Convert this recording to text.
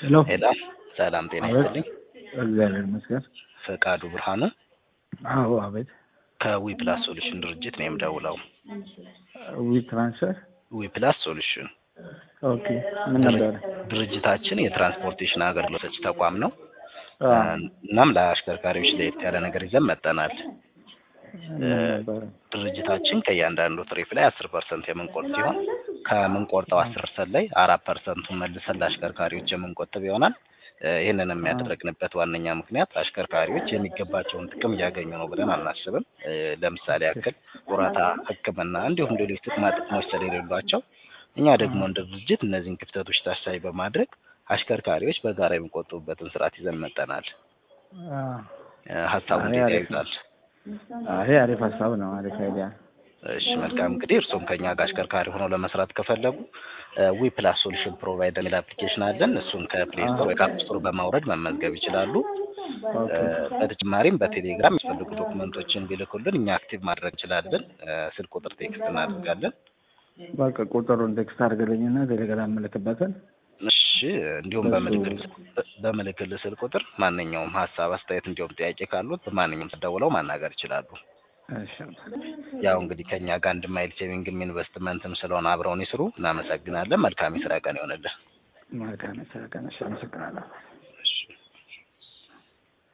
ሄሎ ሄሎ ሰላም ጤና አቤት። ይስጥልኝ። እግዚአብሔር ይመስገን። ፈቃዱ ብርሃኑ አዎ አቤት። ከዊ ፕላስ ሶሉሽን ድርጅት ነው የምደውለው። ዊ ትራንስፈር ዊ ፕላስ ሶሉሽን ኦኬ። ምን ነበረ? ድርጅታችን የትራንስፖርቴሽን አገልግሎት ሰጪ ተቋም ነው። አ፣ እናም ለአሽከርካሪዎች ለየት ያለ ነገር ይዘን መጠናል። ምን ነበረ? ድርጅታችን ከእያንዳንዱ ትሪፕ ላይ አስር ፐርሰንት የምንቆርጥ ሲሆን ከምንቆርጠው አስር ፐርሰንት ላይ አራት ፐርሰንቱን መልሰን ለአሽከርካሪዎች የምንቆጥብ ይሆናል። እ፣ ይህንን የሚያደርግንበት ዋነኛ ምክንያት አሽከርካሪዎች የሚገባቸውን ጥቅም እያገኙ ነው ብለን አናስብም። እ፣ ለምሳሌ ያክል ጡረታ፣ ሕክምና እንዲሁም ሌሎች ጥቅማ ጥቅሞች ስለሌሏቸው እኛ ደግሞ እንደ ድርጅት እነዚህን ክፍተቶች ታሳቢ በማድረግ አሽከርካሪዎች በጋራ የሚቆጥቡበትን ስርዓት ይዘን መጠናል። አ፣ እ፣ ሀሳቡ አይ፣ እንዴት አሪፍ ያዩታል? ይሄ አሪፍ ሀሳብ ነው። አሪፍ አይዲያ። እሺ መልካም እንግዲህ እርስዎም ከኛ ጋር አሽከርካሪ ሆነው ለመስራት ከፈለጉ ዊ ፕላስ ሶሉሽን ፕሮቫይደር የሚል አፕሊኬሽን አለን። እሱን ከፕሌይ ስቶር ወይ ከአፕ ስቶር በማውረድ መመዝገብ ይችላሉ። ኦኬ እ፣ በተጨማሪም በቴሌግራም የሚፈልጉ ዶክመንቶችን ቢልኩልን እኛ አክቲቭ ማድረግ እንችላለን። እ፣ ስልክ ቁጥር ቴክስት እናደርጋለን። በቃ ቁጥሩን ቴክስት አድርግልኝና ቴሌግራም ምልክበትን። እሺ እንዲሁም በሱ- በምልክል በምልክል ስልክ ቁጥር ማንኛውም ሀሳብ፣ አስተያየት እንዲሁም ጥያቄ ካሉት በማንኛውም ተደውለው ማናገር ይችላሉ። እሺ ያው እንግዲህ ከኛ ጋር አንድ ማይል ሴቪንግም ኢንቨስትመንትም ስለሆነ አብረውን ይስሩ። እናመሰግናለን። መልካም የስራ ቀን ይሆንልን። መልካም የስራ ቀን። እሺ፣ አመሰግናለሁ።